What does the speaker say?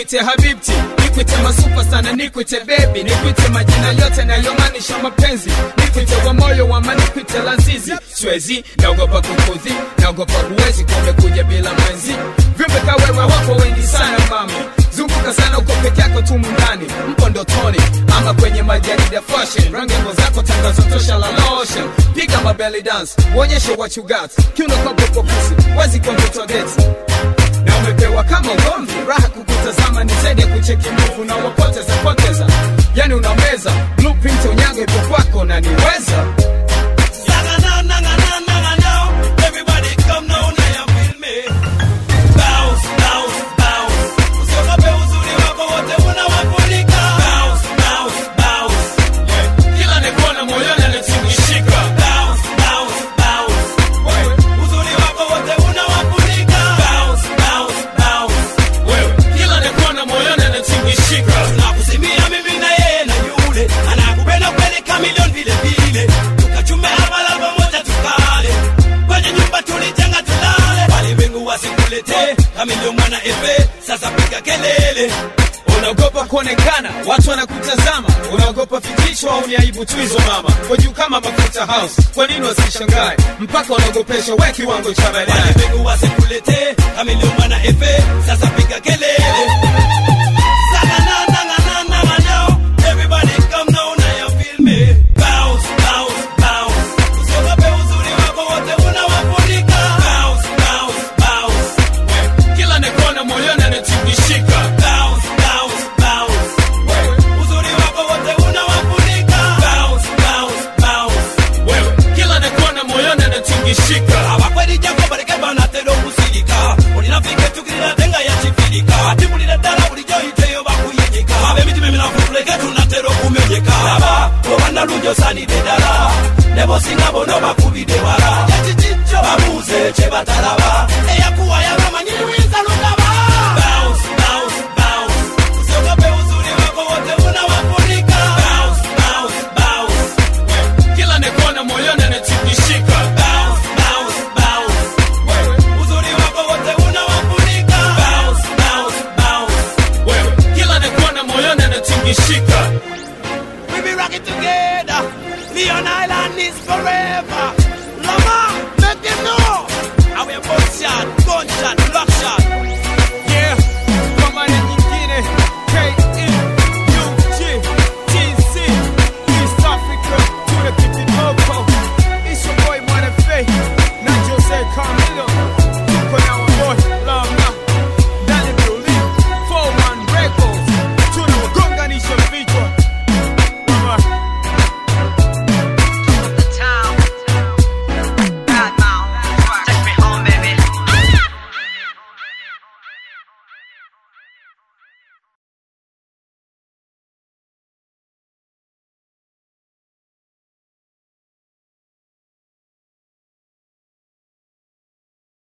nikwite habibti nikwite masupa sana nikwite bebi nikwite majina yote nayomaanisha mapenzi nikwite wa moyo wama nikwite lazizi swezi naogopa kukudhi naogopa huwezi kumekuja bila mwenzi viumbe kawewe wako wengi sana mami zunguka sana uko peke yako tu mundani mpo ndotoni ama kwenye majarida fashion rangembo zako tangazo tosha la lotion piga mabelly dance uonyeshe what you got kiuno kwa popo pusi wezi kwa mtoto geti na umepewa kama ugomvi raha kukutazama ni zaidi ya kucheki mvu na wapoteza poteza yani unameza blueprint unyago ipo kwako na niweza Yaga now, naga now, naga now. Everybody come now, now you feel me. Bounce, bounce, bounce. Usiogope uzuri wako wote unawafunika. Bounce, bounce, bounce. kila nikuona moyoni anatingishika Bounce, bounce, bounce. Uzuri wako wote unawafunika. Bounce, bounce, bounce. wewe kila nikuona moyoni anatingishika Nakusimia mimi na yeye na yule anakupenda kweli kamilioni vile vile, tukachume hapa pamoja tukale kwenye nyumba tulijenga tulale, walimwengu wasikuletee kamilioni mwana efe. Sasa piga kelele, unaogopa kuonekana watu wanakutazama unaogopa fikishwa au ni aibu tu hizo mama kwa juu kama mafuta house kwa nini wasishangae mpaka unaogopesha we kiwango cha baadaye walimwengu wasikuletee kamilioni mwana efe. Sasa piga kelele. Saga na na na na na na now. Everybody come now, now you feel me. Bounce, bounce, bounce. Usiogope uzuri wako wote unawafunika. Bounce, bounce, bounce. kila nikuona moyoni anatingishika Bounce, bounce, bounce. Uzuri wako wote unawafunika. Bounce, bounce, bounce. wewe kila nikuona moyoni anatingishika abakweri jako baleke banatera okusirika olinafike tukirira tenga yakifirika ati bulira ddala bulijjo yiteyo bakuyigika ab'emitima eminafu tuleke tunatera okumenyeka aba obanalungi osaanidde ddala ne bosinga bono bakubidde wala ekikijjo babuuze kye batalaba eyakuwa yabamanyi luyinza lugaba Bounce, bounce, bounce. Usiogope uzuri wako wote unawafunika. Bounce, bounce, bounce. kila nikuona moyoni anatingishika Bounce, bounce, bounce. Uzuri wako wote unawafunika. Bounce, bounce, bounce. wewe kila nikuona moyoni anatingishika We be rocking together. Leon Island is forever.